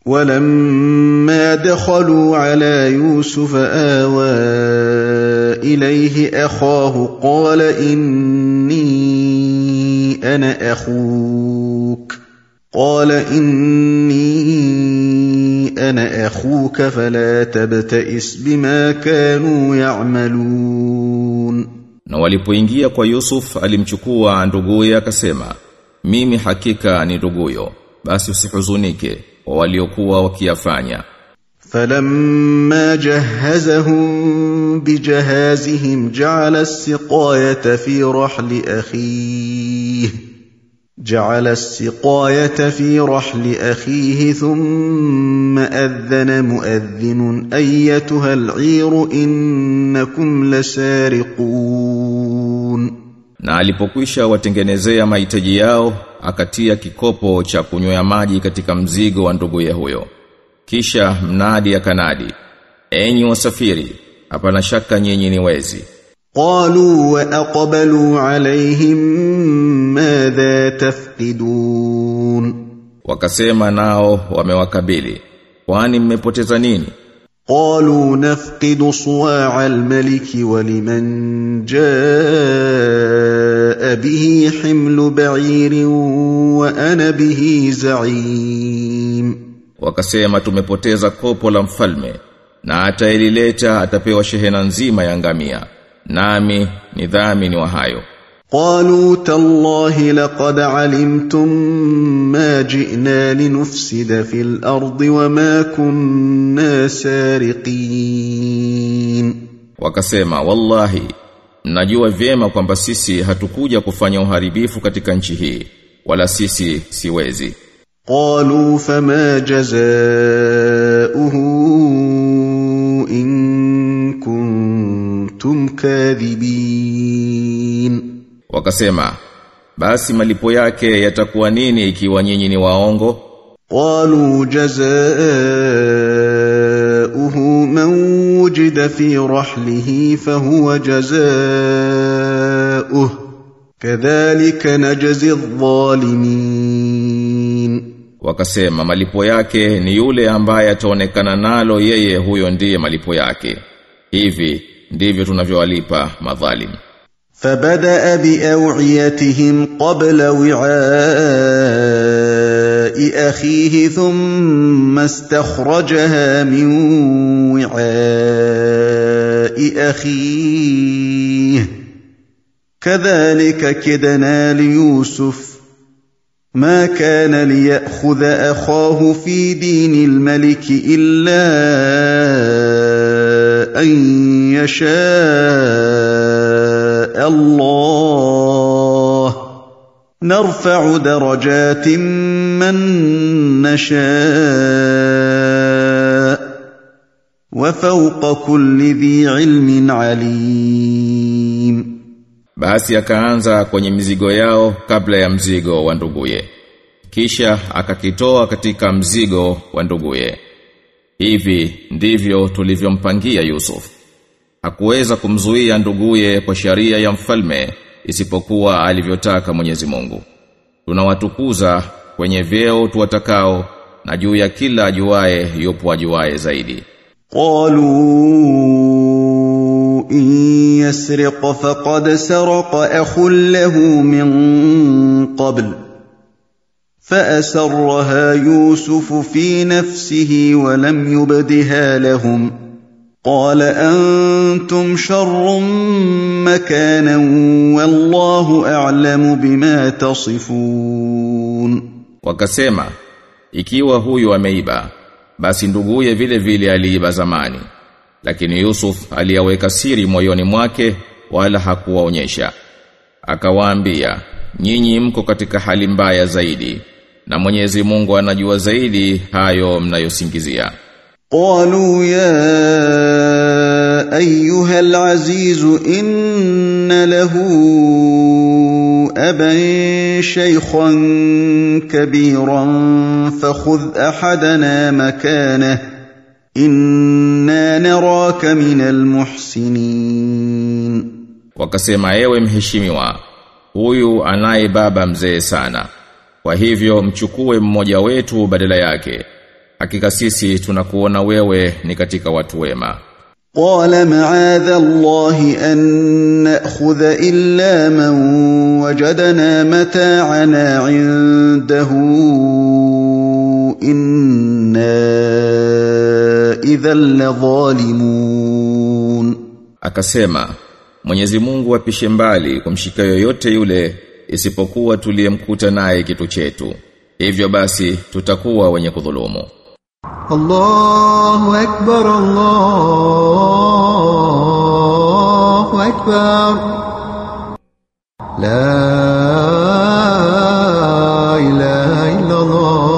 ولما دخلوا على يوسف آوى إليه أخاه قال إني أنا أخوك قال إني أنا أخوك فلا تبتئس بما كانوا يعملون Na walipoingia kwa Yusuf alimchukua nduguye akasema mimi hakika ni nduguyo basi usihuzunike kwa waliokuwa wakiyafanya فلما جهزهم بجهازهم جعل السقاية في رحل أخيه جعل السقاية في رحل أخيه ثم أذن مؤذن أيتها العير إنكم لسارقون Na alipokwisha watengenezea mahitaji yao, akatia kikopo cha kunywea maji katika mzigo wa nduguye huyo. Kisha mnadi akanadi, enyi wasafiri, hapana shaka nyinyi ni wezi. قالوا وأقبلوا عليهم ماذا تفقدون Wakasema nao wamewakabili, kwani mmepoteza nini? قالوا نفقد صواع الملك ولمن جاء به حمل بعير وأنا به زعيم Wakasema tumepoteza kopo la mfalme, na atailileta atapewa shehena nzima ya ngamia, nami ni dhamini wa hayo. قالوا تالله لقد علمتم ما جئنا لنفسد في الأرض وما كنا سارقين Wakasema wallahi mnajua vyema kwamba sisi hatukuja kufanya uharibifu katika nchi hii wala sisi siwezi. قالوا فما جزاؤه إن كنتم كاذبين Wakasema basi malipo yake yatakuwa nini ikiwa nyinyi ni waongo? قالوا جزاؤه من وجد في رحله فهو جزاؤه كذلك نجزي الظالمين Wakasema malipo yake ni yule ambaye ataonekana nalo yeye huyo ndiye malipo yake. Hivi ndivyo tunavyowalipa madhalim. فبدأ بأوعيتهم قبل وعاء أخيه ثم استخرجها من وعاء أخيه كذلك كدنا ليوسف ما كان ليأخذ أخاه في دين الملك إلا أن يشاء الله نرفع درجات من نشاء وفوق كل ذي علم عليم Basi akaanza kwenye mizigo yao kabla ya mzigo wa nduguye. Kisha akakitoa katika mzigo wa nduguye. Hivi ndivyo tulivyompangia Yusuf. Hakuweza kumzuia nduguye kwa sharia ya mfalme isipokuwa alivyotaka Mwenyezi Mungu. Tunawatukuza kwenye vyeo tuwatakao na juu ya kila ajuaye yupo ajuaye zaidi. قالوا إن يسرق فقد سرق أخ له من قبل فأسرها يوسف في نفسه ولم يبدها لهم قال أنتم شر مكانا والله أعلم بما تصفون Wakasema, ikiwa huyu ameiba, basi nduguye vile vile aliiba zamani. Lakini Yusuf aliyaweka siri moyoni mwake wala hakuwaonyesha. Akawaambia, nyinyi mko katika hali mbaya zaidi, na Mwenyezi Mungu anajua zaidi hayo mnayosingizia. قالوا يا ايها العزيز ان له ابا شيخا كبيرا فخذ احدنا مكانه انا نراك من المحسنين Wakasema ewe mheshimiwa, huyu anaye baba mzee sana. Kwa hivyo mchukue mmoja wetu badala yake. hakika sisi tunakuona wewe ni katika watu wema قال معاذ الله أن نأخذ إلا من وجدنا متاعنا عنده إنا إذا لظالمون akasema Mwenyezi Mungu apishe mbali kumshika yoyote yule isipokuwa tuliyemkuta naye kitu chetu hivyo basi tutakuwa wenye kudhulumu الله أكبر الله أكبر لا إله إلا الله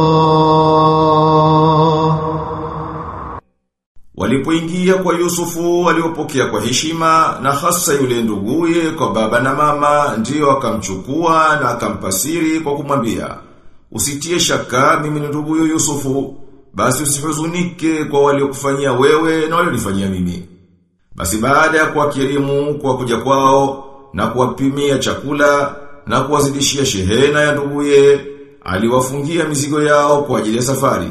Walipoingia kwa Yusufu waliopokea kwa heshima na hasa yule nduguye kwa baba na mama ndiyo akamchukua na akampasiri kwa kumwambia usitie shaka mimi ni nduguyo Yusufu basi usihuzunike kwa waliokufanyia wewe na walionifanyia mimi basi baada ya kuwakirimu kwa kuja kwao na kuwapimia chakula na kuwazidishia shehena ya nduguye aliwafungia mizigo yao kwa ajili ya safari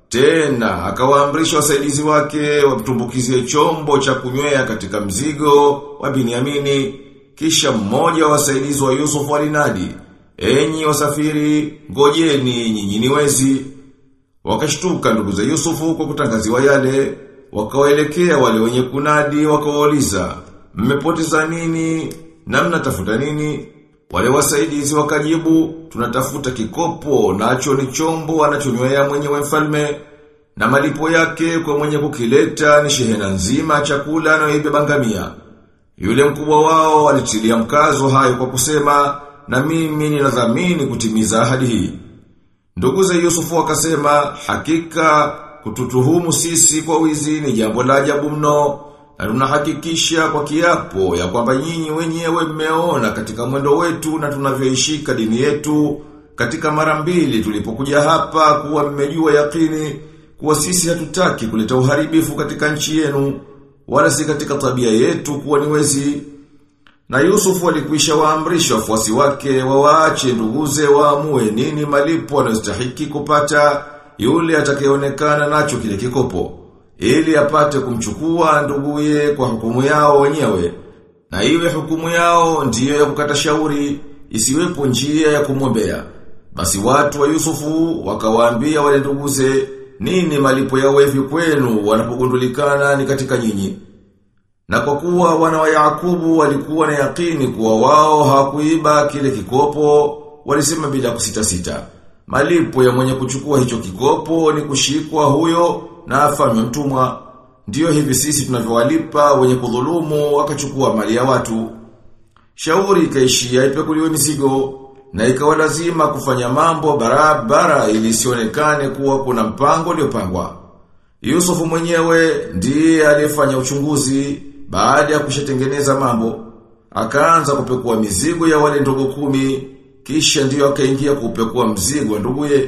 tena akawaamrisha wasaidizi wake wamtumbukizie chombo cha kunywea katika mzigo wa Biniamini kisha mmoja wa wasaidizi wa Yusufu alinadi enyi wasafiri ngojeni nyinyi ni wezi wakashtuka ndugu za Yusufu kwa kutangaziwa yale wakawaelekea wale wenye kunadi wakawauliza mmepoteza nini na mnatafuta nini wale wasaidizi wakajibu tunatafuta kikopo nacho ni chombo anachonywea mwenyewe mfalme na malipo yake kwa mwenye kukileta ni shehena nzima ya chakula anayoibeba ngamia. Yule mkubwa wao alitilia mkazo hayo kwa kusema na mimi ninadhamini kutimiza ahadi hii. Ndugu za Yusufu wakasema hakika kututuhumu sisi kwa wizi ni jambo la ajabu mno na tunahakikisha kwa kiapo ya kwamba nyinyi wenyewe mmeona katika mwendo wetu na tunavyoishika dini yetu katika mara mbili tulipokuja hapa kuwa mmejua yakini kuwa sisi hatutaki kuleta uharibifu katika nchi yenu wala si katika tabia yetu kuwa ni wezi na Yusufu alikwisha waamrisha wafuasi wake wawaache nduguze waamue nini malipo anayostahiki kupata yule atakayeonekana nacho kile kikopo ili apate kumchukua nduguye kwa hukumu yao wenyewe na iwe hukumu yao ndiyo ya kukata shauri isiwepo njia ya kumwombea basi watu wa Yusufu wakawaambia wale nduguze nini malipo yao hivi kwenu wanapogundulikana ni katika nyinyi na kwa kuwa wana wa Yakubu walikuwa na yakini kuwa wao hawakuiba kile kikopo, walisema bila kusita sita. Malipo ya mwenye kuchukua hicho kikopo ni kushikwa huyo na afanywe mtumwa. Ndiyo hivi sisi tunavyowalipa wenye kudhulumu wakachukua mali ya watu. Shauri ikaishia ipekuliwe mizigo na ikawa lazima kufanya mambo barabara ili isionekane kuwa kuna mpango uliopangwa. Yusufu mwenyewe ndiye aliyefanya uchunguzi baada ya kushatengeneza mambo. Akaanza kupekua mizigo ya wale ndugu kumi, kisha ndiyo akaingia kupekua mzigo wa nduguye.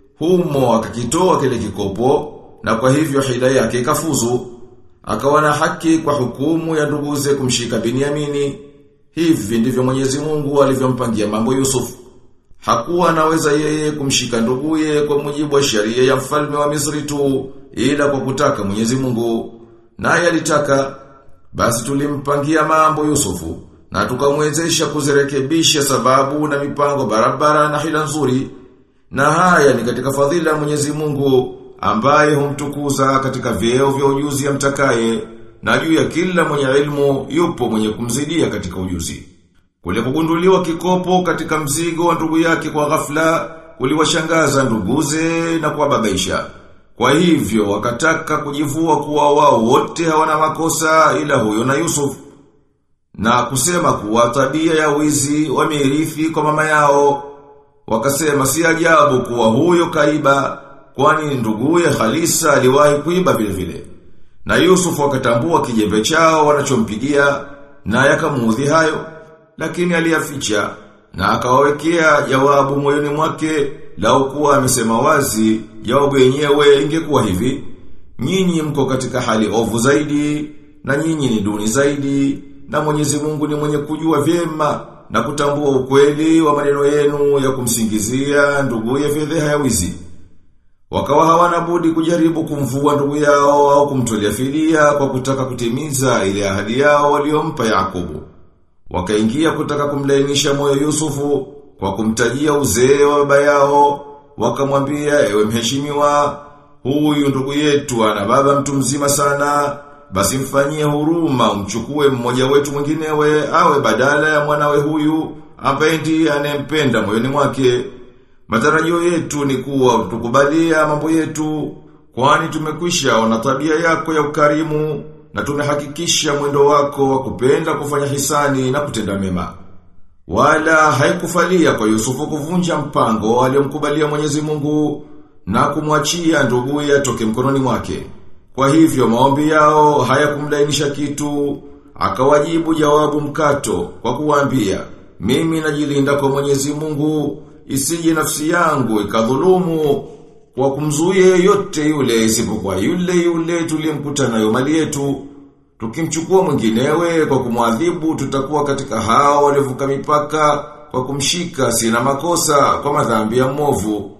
Humo akakitoa kile kikopo, na kwa hivyo hila yake ikafuzu. Akawa na haki kwa hukumu ya nduguze kumshika Biniamini. Hivi ndivyo Mwenyezi Mungu alivyompangia mambo Yusufu. Hakuwa anaweza yeye kumshika nduguye kwa mujibu wa sheria ya mfalme wa Misri tu ila kwa kutaka Mwenyezi Mungu. Naye alitaka basi tulimpangia mambo Yusufu na tukamwezesha kuzirekebisha sababu na mipango barabara na hila nzuri. Na haya ni katika fadhila ya Mwenyezi Mungu ambaye humtukuza katika vyeo vya ujuzi ya mtakaye na juu ya kila mwenye ilmu yupo mwenye kumzidia katika ujuzi. Kule kugunduliwa kikopo katika mzigo wa ndugu yake kwa ghafla kuliwashangaza nduguze na kuwababaisha. Kwa hivyo wakataka kujivua kuwa wao wote hawana makosa ila huyo na Yusuf. Na kusema kuwa tabia ya wizi wamerithi kwa mama yao. Wakasema si ajabu kuwa huyo kaiba kwani nduguye Khalisa aliwahi kuiba vile vile. Na Yusuf wakatambua kijembe chao wanachompigia na yakamuudhi hayo lakini aliyaficha na akawawekea jawabu moyoni mwake lau kuwa amesema wazi jawabu yenyewe ingekuwa hivi nyinyi mko katika hali ovu zaidi na nyinyi ni duni zaidi na Mwenyezi Mungu ni mwenye kujua vyema na kutambua ukweli wa maneno yenu ya kumsingizia nduguye fedheha ya wizi Wakawa hawana budi kujaribu kumvua ndugu yao au kumtolea fidia kwa kutaka kutimiza ile ahadi yao waliompa Yakubu. Wakaingia kutaka kumlainisha moyo Yusufu kwa kumtajia uzee wa baba yao, wakamwambia ewe mheshimiwa, huyu ndugu yetu ana baba mtu mzima sana, basi mfanyie huruma umchukue mmoja wetu mwinginewe awe badala ya mwanawe huyu ambaye ndiye anayempenda moyoni mwake. Matarajio yetu ni kuwa tukubalia mambo yetu, kwani tumekwisha ona tabia yako ya ukarimu na tumehakikisha mwendo wako wa kupenda kufanya hisani na kutenda mema. Wala haikufalia kwa Yusufu kuvunja mpango aliyomkubalia Mwenyezi Mungu na kumwachia nduguye atoke mkononi mwake. Kwa hivyo maombi yao hayakumlainisha kitu, akawajibu jawabu mkato kwa kuwaambia, mimi najilinda kwa Mwenyezi Mungu, isije nafsi yangu ikadhulumu kwa kumzuia yeyote yule isipokuwa yule yule tuliyemkuta nayo mali yetu. Tukimchukua mwinginewe kwa kumwadhibu tutakuwa katika hao waliovuka mipaka kwa kumshika sina makosa kwa madhambi ya mwovu.